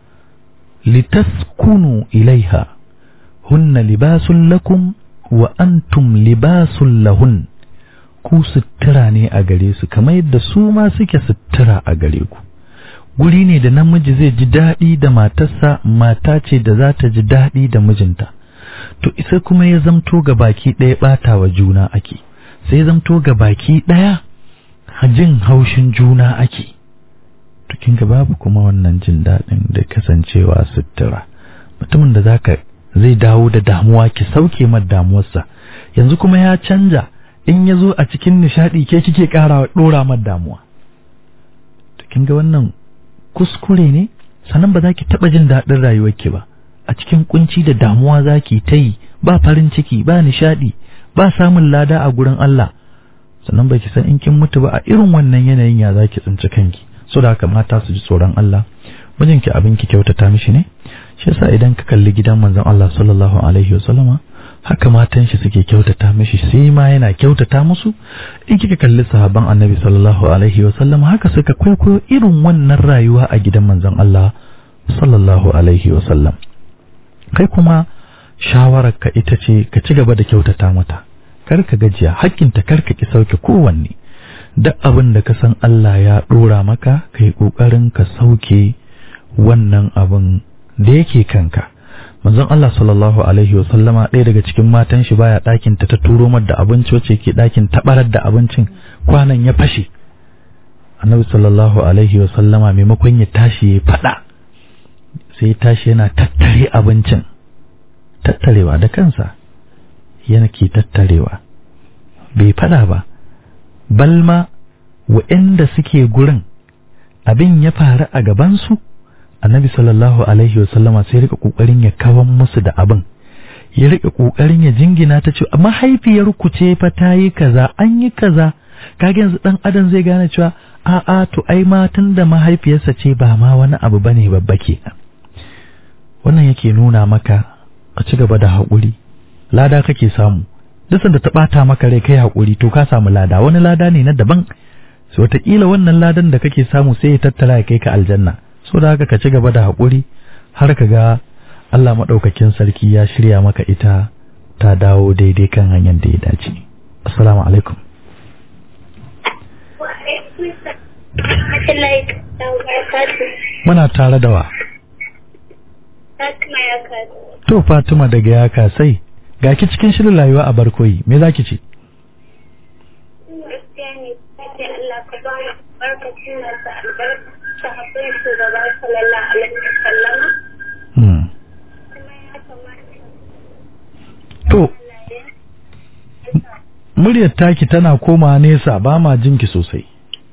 litaskunu ilaiha hunna libasun lakum wa antum libasun lahun ku sutura ne a gare su kamar yadda su ma suke sutura a gare ku guri ne da namiji zai ji daɗi da matarsa mata ce da za ta ji daɗi da mijinta to isa kuma ya zamto ga baki ɗaya ɓata wa juna ake sai zamto ga baki ɗaya jin haushin juna ake to kinga babu kuma wannan jin daɗin da kasancewa sutura mutumin da zaka zai dawo da damuwa ki sauke mar damuwarsa yanzu kuma ya canja in ya zo a cikin nishaɗi ke kike ƙara ɗora mar damuwa to kinga wannan kuskure ne sannan ba za ki taɓa jin daɗin rayuwarki ba a cikin kunci da damuwa za ki ta yi ba farin ciki ba nishaɗi ba samun lada a gurin Allah sannan ba ki san in kin mutu ba a irin wannan yanayin ya za ki tsinci kanki so da haka mata su ji tsoron Allah mijinki abin ki kyautata mishi ne shi yasa idan ka kalli gidan manzon Allah sallallahu alaihi wasallama haka matan shi suke kyautata mishi sai ma yana kyautata musu in kika kalli sahabban annabi sallallahu alaihi wasallama haka suka kwaikwayo irin wannan rayuwa a gidan manzon Allah sallallahu alaihi wasallam kai kuma shawararka ita ce ka ci gaba da kyautata mata kar ka gajiya hakkinta kar ka ki sauke kowanne duk abin da ka san Allah ya dora maka kai kokarin ka sauke wannan abin da yake kanka manzon Allah sallallahu alaihi wa sallama ɗaya daga cikin matan shi baya ɗakin ta ta turo mar da abinci wacce ke ɗakin tabarar da abincin kwanan ya fashe annabi sallallahu alaihi wa sallama maimakon ya tashi ya faɗa sai ya tashi yana tattare abincin tattarewa da kansa yana ke tattarewa bai faɗa ba balma wa'anda suke gurin abin ya faru a gabansu annabi sallallahu alaihi wasallama sai rika kokarin ya kawan musu da abin ya rika kokarin ya jingina ta ce mahaifiyar ku ce fa ta yi kaza an yi kaza kage yanzu dan adam zai gane cewa a a to ai ma da mahaifiyarsa ce ba ma wani abu bane babba kenan wannan yake nuna maka ka ci gaba da haƙuri lada kake samu duk da ta ɓata maka rai kai haƙuri to ka samu lada wani lada ne na daban so wataƙila wannan ladan da kake samu sai ya tattala ya kai ka aljanna so da haka ka ci gaba da haƙuri har ka ga Allah maɗaukakin sarki ya shirya maka ita ta dawo daidai kan hanyar da ya dace assalamu alaikum muna tare da wa Fatima ya kasu. to Fatima daga ya kasai ga ki cikin shirin rayuwa a barkoyi me zaki ce Gaskiya ne, sai Allah ka ba mu barkacin masu albarka, sahabbai shugaba sallallahu alaihi wa sallama. hmm. Kuma ya kamata to muryar taki tana koma nesa ba ma jinki sosai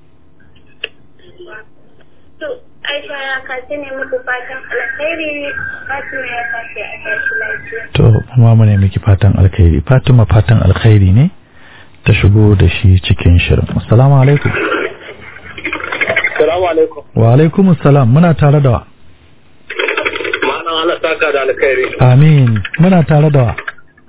To, Aisha ya kace ne muku fatan alkhairi Fatima ya kace a tashi lafiya. to kuma mu ne miki fatan alkhairi Fatima fatan alkhairi ne ta shigo da shi cikin shirin assalamu alaikum Salamu alaikum. wa alaikum assalam muna tare da wa Ma'anan Allah saka da alkhairi. amin muna tare da wa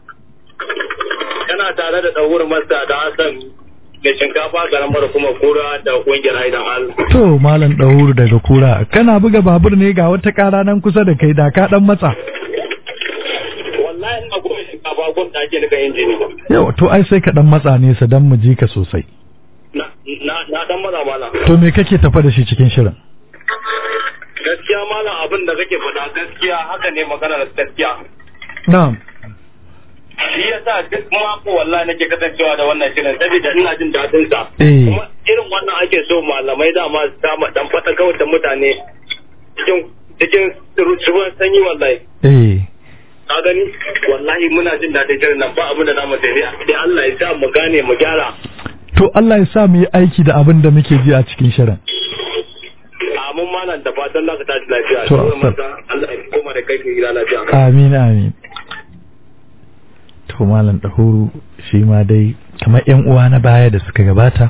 Kana tare da ɗaurin masa da Hassan da shinkafa garamar kuma kura da ƙungiyar Aidan Al. to malam dahuru daga kura kana buga babur ne ga wata kara nan kusa da kai da ka dan matsa Wallahi ina kuma shinkafa gun da ake nika injini. yau to ai sai ka dan matsa nesa dan mu ji ka sosai Na na na dan maza mala. to me kake tafa da shi cikin shirin Gaskiya malam abin da kake faɗa gaskiya haka ne maganar gaskiya. na'am Shi yasa duk mako wallahi nake kasancewa da wannan shirin saboda ina jin daɗin sa. Eh. Kuma irin wannan ake so malamai dama su dama dan fata kawai da mutane cikin cikin ruwan sanyi wallahi. eh ka gani wallahi muna jin daɗin shirin nan ba abin da zamu sai dai Allah ya sa mu gane mu gyara to Allah ya sa mu yi aiki da abin da muke ji a cikin shirin amin malam da fatan za ka tashi lafiya To, Sauran Asad. mata, Allah ya koma da kai ke gida lafiya amin amin to malam dahuru shi ma dai kamar yan uwa na baya da suka gabata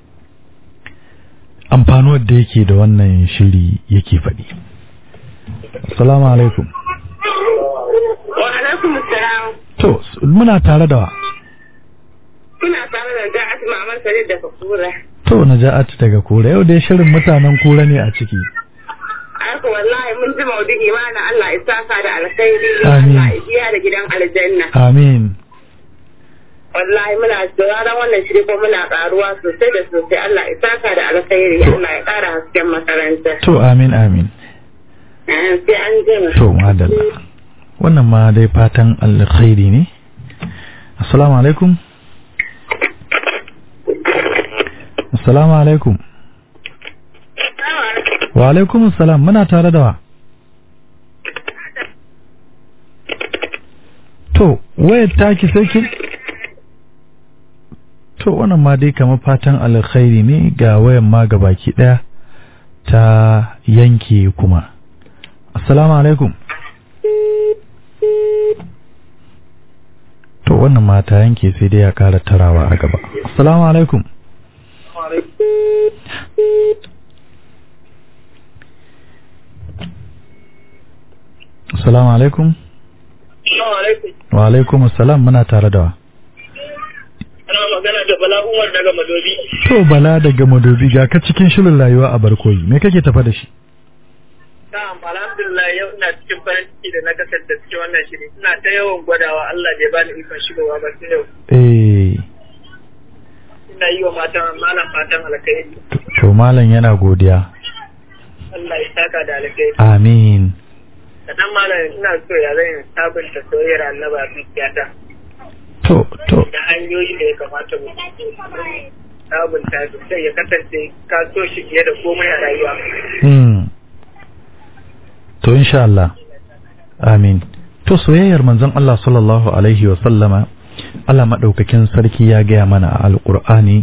amfanuwar da yake da wannan shiri yake faɗi assalamu alaikum Wa alaikum salam. to s- muna tare da wa Kuna tare da Ja'at Mamar Sadiq daga Kura. to naja'at daga kura yau dai shirin mutanen kura ne a ciki Haka wallahi mun ji maudu'i mana Allah ya saka da alkhairi. Amin. Allah ya biya da gidan aljanna. amin Wallahi muna sauraron wannan shiri ko muna karuwa sosai da sosai. Allah ya saka da alkhairi. Allah ya kara hasken makaranta. to amin amin Eh, Sai an jima. to madalla wannan ma dai fatan alkhairi ne assalamu alaikum assalamu alaikum wa alaikum assalam muna tare da wa to wayar taki sai ki to wannan ma dai kamar fatan alkhairi ne ga wayan ma baki daya ta yanke kuma assalamu alaikum to wannan ma ta yanke sai dai ya kara tarawa a gaba assalamu alaikum assalamu alaikum Assalamu alaikum wa alaikum assalam muna tare da wa ana magana da Bala Umar daga Madobi to bala daga madobi ga ka cikin shirin rayuwa a barkoyi me kake tafa da shi Na'am alhamdulillah yau ina cikin farin ciki da na kasance cikin wannan shiri ina ta yawan gwadawa Allah bai bani ikon shigowa ba sai yau eh ina yi wa matan malam fatan alkhairi to- to malam yana godiya Allah ya saka da alkhairi amin sannan malam ina so ya zan sabunta soyayyar annaba a zuciyata to to da hanyoyi da ya kamata mu sabunta su sai ya kasance ka so shi fiye da komai a rayuwa hmm to insha Allah amin to soyayyar manzon Allah sallallahu alaihi wa sallama Allah madaukakin sarki ya gaya mana a alqur'ani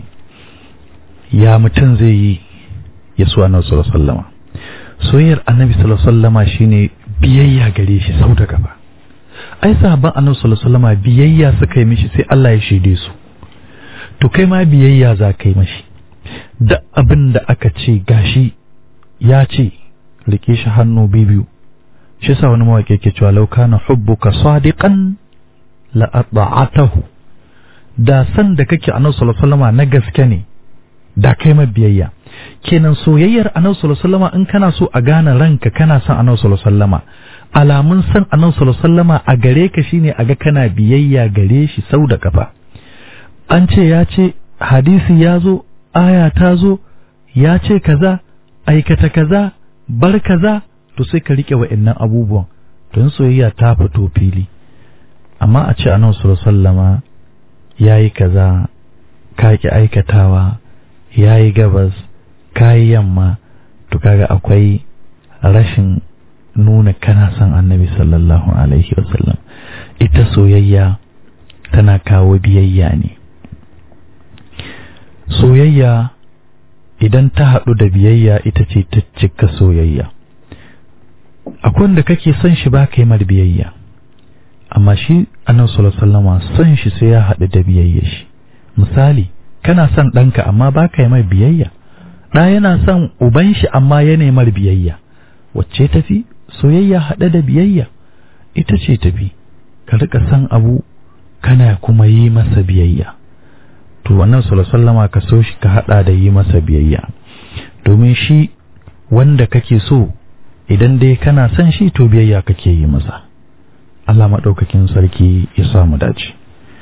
ya mutum zai yi ya so annabi sallallahu alaihi wa sallama soyayyar annabi sallallahu alaihi wa sallama shine biyayya gare shi sau da gaba ai sahabban annabi sallallahu alaihi wa sallama biyayya suka yi mishi sai Allah ya shaide su to kai ma biyayya za ka yi mashi da abin da aka ce gashi ya ce rike shi hannu biyu shi sa wani mawaƙi ke cewa lau kana hubbuka sadiqan la ata'atahu da san da kake annabi sallallahu alaihi wasallam na gaske ne da kai ma biyayya kenan soyayyar annabi sallallahu alaihi wasallam in kana so a gane ranka kana son annabi sallallahu alaihi wasallam alamun san annabi sallallahu alaihi wasallam a gare ka shine a ga kana biyayya gare shi sau da kafa an ce ya ce hadisi ya zo aya ta zo ya ce kaza aikata kaza bar kaza to sai ka rike wa'annan abubuwan don soyayya ta fito fili amma a ce annabi sallallahu alaihi wasallama yayi kaza ka ki aikatawa yayi gabas kayi yamma to kaga akwai rashin nuna kana son annabi sallallahu alaihi wasallam ita soyayya tana kawo biyayya ne soyayya idan ta haɗu da biyayya ita ce ta cika soyayya akwai wanda kake son shi ba ka yi mar biyayya amma shi annabi sallallahu alaihi wasallama son shi sai ya haɗu da biyayya shi misali kana son ɗanka amma ba ka yi mar biyayya ɗa yana son uban shi amma ya nemar biyayya wacce tafi soyayya haɗe da biyayya ita ce tafi ka rika san abu kana kuma yi masa biyayya to wannan sallama ka so shi ka haɗa da yi masa biyayya domin shi wanda kake so idan dai kana son shi to biyayya kake yi masa Allah maɗaukakin sarki ya samu dace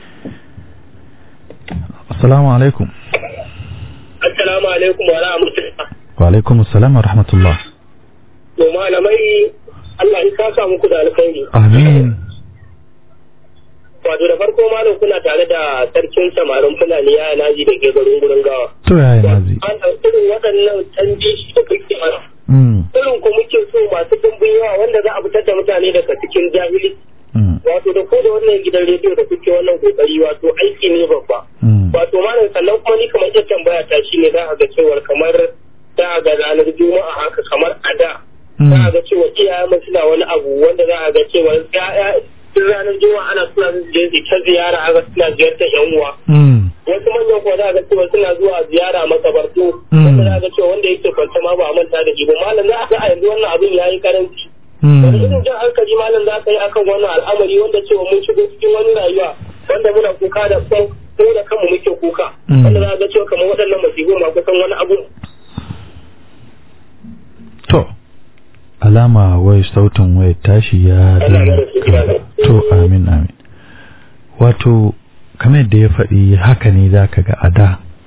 assalamu alaikum Assalamu alaikum wa rahmatullah. wa alaikum assalam wa rahmatullah To malamai Allah ya saka muku da alkhairi. amin Wato da farko malam kuna tare da sarkin samarin Fulani ya naji da ke garin gurin gawa. to yaya nazi An irin waɗannan canji da kuke mana. mm Irin ku muke so masu dimbin yawa wanda za a fitar da mutane daga cikin jahili. mm Wato da ko da wannan gidan rediyo da kuke wannan kokari wato aiki ne babba. mm Wato malam sannan kuma ni kamar ita tambaya ta shine za a ga cewar kamar za a ga ranar juma'a haka kamar a da za a ga cewa iyayen suna wani abu wanda za a ga cewa ya'ya duk ranar juma'a ana suna je su ta ziyara haka suna ziyartar yan uwa mm wasu manyan kuwa za a ga cewa suna zuwa ziyara makabartu Mm. wanda za a ga cewa wanda yake kwanta ma ba a manta da shi ba malam za a ga a yanzu wannan abin ya yi karanci wani mm irin jan hankali malam za ka yi akan wannan al'amari wanda cewa mun shigo cikin wani rayuwa wanda muna kuka da kan ko da kanmu muke kuka Mm. wanda za a ga cewa kamar waɗannan masifu ma kusan wani abu to alama wai sautin wai tashi ya Allah daina ya rasu gida. to amin amin wato kamar yadda ya faɗi haka ne za ka ga a da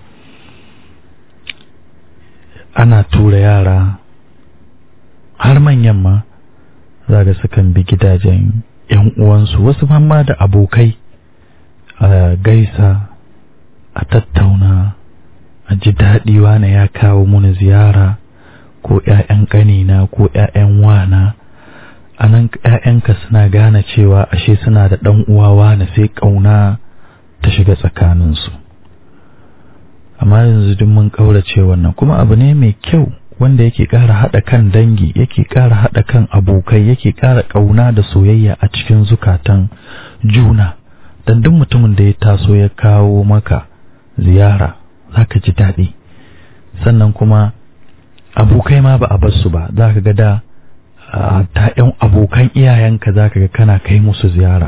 ana tura yara har manyan ma za ga sukan bi gidajen yan uwansu wasu ma da abokai a gaisa a tattauna a ji daɗi wane ya kawo muni ziyara ko ‘ya'yan ƙanina ko ‘ya'yan wana a nan ‘ya'yanka suna gane cewa ashe suna da ɗan uwa wane sai ƙauna ta shiga tsakaninsu amma yanzu duk mun ƙaurace wannan kuma abu ne mai kyau wanda yake ƙara haɗa kan dangi yake ƙara haɗa kan abokai yake ƙara ƙauna da soyayya a cikin zukatan juna dan duk mutumin da ya taso ya kawo maka ziyara zaka ji daɗi sannan kuma abokai ma ba a bar su ba za ka ga da a, ta yan abokan iyayenka za ka ga kana kai musu ziyara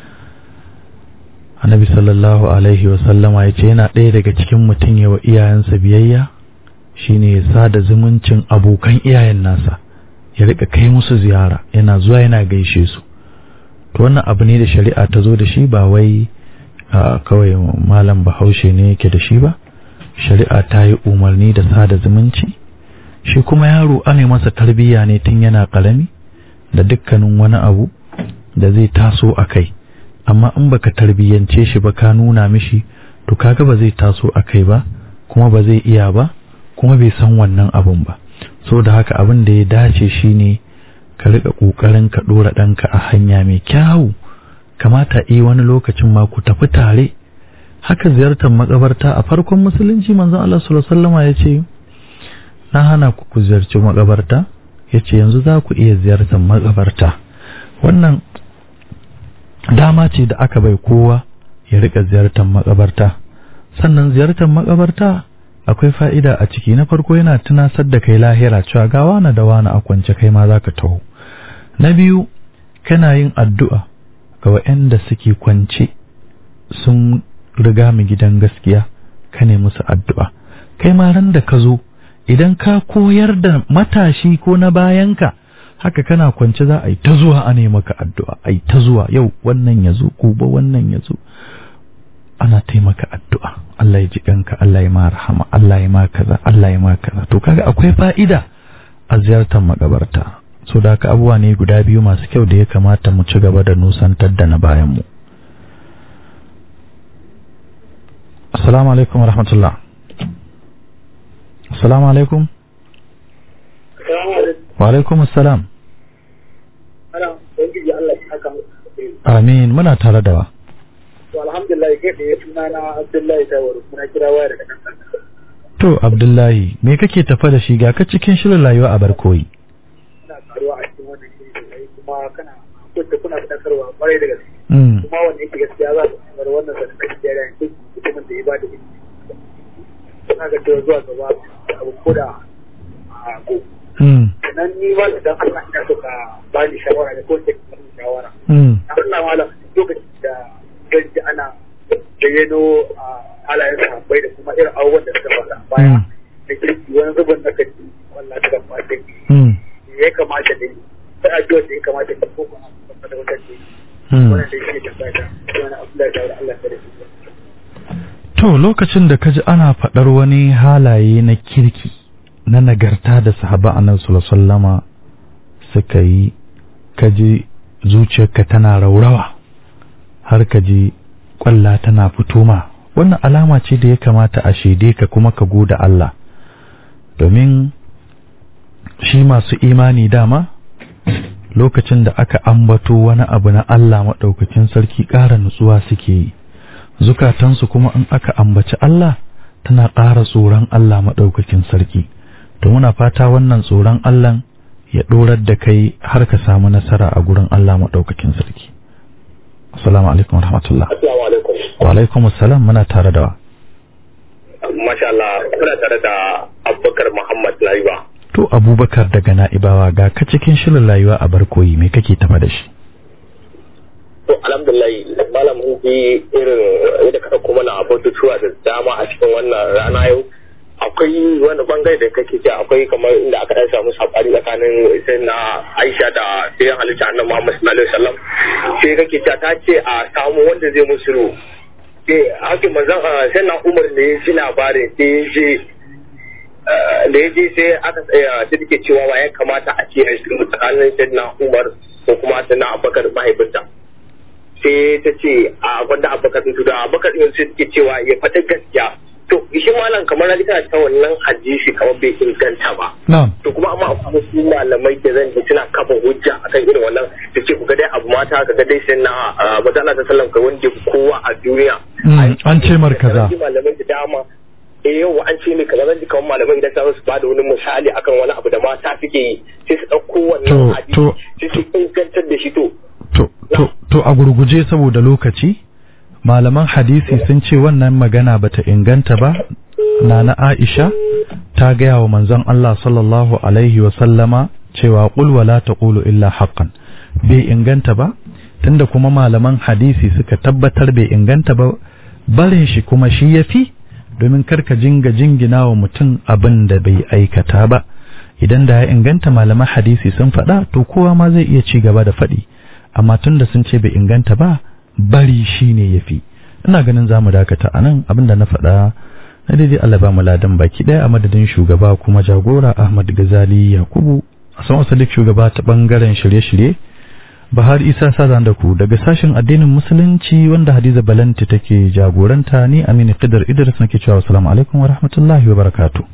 annabi sallallahu alaihi wa sallama ya ce yana ɗaya daga cikin mutum ya wa iyayensa biyayya shine ya sada zumuncin abokan iyayen nasa ya rika kai musu ziyara yana zuwa yana gaishe su to wannan abu ne da shari'a ta zo da shi ba wai a, kawai malam bahaushe ne yake da shi ba shari'a ta yi umarni da sada zumunci shi kuma yaro ana masa tarbiyya ne tun yana ƙarami da dukkanin wani abu da zai taso a kai amma in baka tarbiyyance shi ba ka nuna mishi to kaga ba zai taso a kai ba kuma ba zai iya ba kuma bai san wannan abun ba so da haka abin da ya dace shine ka rika kokarin ka dora ɗanka a hanya mai kyawu kamata yi wani lokacin ma ku tafi tare haka ziyartar makabarta a farkon musulunci manzon Allah sallallahu alaihi wasallam ya ce na hana ku ku ziyarci makabarta yace yanzu za ku iya ziyartar makabarta wannan dama ce da aka bai kowa ya rika ziyartar makabarta sannan ziyartar makabarta akwai fa'ida a ciki na farko yana tunasar da kai lahira cewa ga wani da wani a kwance kai ma za ka taho na biyu kana yin addu'a ga waɗanda suke kwance sun riga mu gidan gaskiya ka ne musu addu'a kai ma ran da ka zo idan ka koyar da matashi ko na bayanka haka kana kwance za a yi ta zuwa a maka addu'a a yi ta zuwa yau wannan ya zo gobe wannan ya zo ana taimaka addu'a Allah ya ji kanka Allah ya ma rahama Allah ya ma kaza Allah ya ma kaza to kaga akwai fa'ida a ziyartar makabarta so da haka abubuwa ne guda biyu masu kyau da ya kamata mu ci gaba da nusantar da na bayan mu assalamu alaikum wa rahmatullah assalamu alaikum wa alaikum assalam amin muna tare da wa To alhamdulillah kai da ya suna na Abdullahi Tawaru muna kira waya daga nan. to abdullahi me kake tafa da shi ga ka cikin shirin rayuwa a barkoyi Kuna karuwa a cikin wannan shirin sosai kuma kana kuka kuna fadakarwa kwarai da gaske. Mm. Kuma wanda yake gaskiya za su kamar wannan sadakar da ya yanke mutumin da ya ba da ilimi. Kuna ga cewa zuwa gaba abu ko da a go. Mm. Sannan ni ba da dan Allah ina so ka ba ni shawara da ko ce ka bani shawara. Mm. Allah malam lokacin da zan ji ana bayyano a halayen sahabbai da kuma irin abubuwan da suka faɗa a baya Mm. da kirki wani zubin na kaji wallah ta gaba da Mm. ya kamata da yi sai addu'a da ya kamata da ko kuma da wata ce Mm. wannan da yake da fata wani abu da ya Allah ta da shi To lokacin da kaji ana faɗar wani halaye na kirki na nagarta da sahaba annabi sallallahu alaihi wasallama suka yi kaji zuciyarka tana raurawa har kaji kwalla tana fito ma wannan alama ce da ya kamata a shaide ka kuma ka goda Allah domin shi masu imani dama lokacin da aka ambato wani abu na Allah maɗaukakin sarki ƙara nutsuwa suke yi zukatansu kuma in aka ambaci Allah tana ƙara tsoron Allah maɗaukakin sarki to muna fata wannan tsoron Allah ya ɗorar da kai har ka samu nasara a gurin Allah maɗaukakin sarki assalamu alaikum warahmatullah Assalamu alaikum. wa alaikum assalam muna tare da wa Masha Allah, kuna tare da Abubakar Muhammad Laiba. to abubakar daga na'ibawa ga ka cikin shirin rayuwa a barkoyi me kake tafa da shi To alhamdulillah malam mun ji irin yadda ka kuma na abubuwa da dama a cikin wannan rana yau. Akwai wani bangare da kake ce akwai kamar inda aka dan samu sabani tsakanin sai na Aisha da sai halitta annabi Muhammad sallallahu alaihi wasallam. Sai kake ce ta ce a samu wanda zai musu sai hakin manzon sai na Umar ne ya ji labarin sai ya je da ya je sai aka tsaya sai take cewa wa ya kamata a ce a shirin tsakanin sai na Umar ko kuma sai na Abubakar mahaifinta. sai ta ce a gwanda abubakar sun da abubakar ɗin sai take cewa ya faɗi gaskiya to shi malam kamar na kana ta wannan hadisi kamar bai inganta ba na'am to kuma amma akwai wasu malamai da zan ji suna kafa hujja akan irin wannan da ce ku ga dai abu mata ka ga dai sai na maza Allah ta sallam kai wanda kowa a duniya Mm, an ce mar kaza. Zan ji malamai da dama eh yau an ce ne kaza zan ji kamar malamai idan za su ba da wani misali akan wani abu da mata suke yi sai su ɗauko wannan To, hadisi to. sai su ingantar da shi to To, to, to a gurguje saboda lokaci, malaman hadisi sun ce wannan magana bata inganta ba, Nana Aisha ta gaya wa manzon Allah sallallahu Alaihi wasallama cewa ƙul wala ta illa haqqan bai inganta ba, tunda kuma malaman hadisi suka tabbatar bai inganta ba, barin shi kuma shi ya fi, domin karka jinga jingina wa mutum abin da bai aikata ba. Idan da ya inganta malaman hadisi sun faɗa, to kowa ma zai iya ci gaba da faɗi. amma tun da sun ce bai inganta ba bari shi ne ya fi ina ganin za mu dakata a nan abinda na faɗa na daidai Allah ba mu ladan baki ɗaya a madadin shugaba kuma jagora Ahmad Gazali Yakubu a san asalik shugaba ta ɓangaren shirye-shirye Bahar Isa Sazan da ku daga sashen addinin musulunci wanda Hadiza Balanti take jagoranta ni Aminu Qidar Idris nake cewa assalamu alaikum wa rahmatullahi wa barakatuh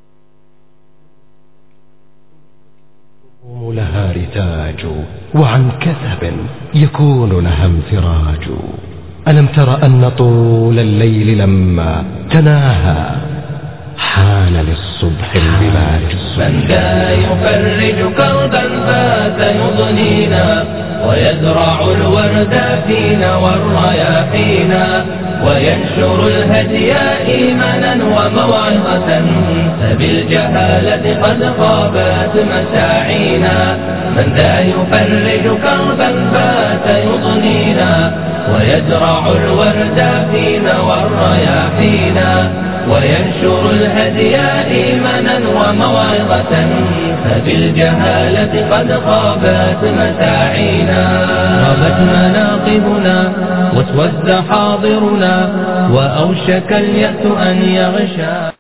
لها رتاج وعن كثب يكون لها انفراج ألم تر أن طول الليل لما تناهى حان للصبح البلاج من ذا يفرج كربا فات يضنينا ويزرع الورد فينا والرياحينا وينشر الهدي إيمانا وموعظة فبالجهالة قد خابت مساعينا من ذا يفرج كربا فات يضنينا ويزرع الورد فينا والرياحينا وينشر الهدي إيمانا وموعظة فبالجهالة قد خابت مساعينا غابت مناقبنا واسود حاضرنا وأوشك اليأس أن يغشى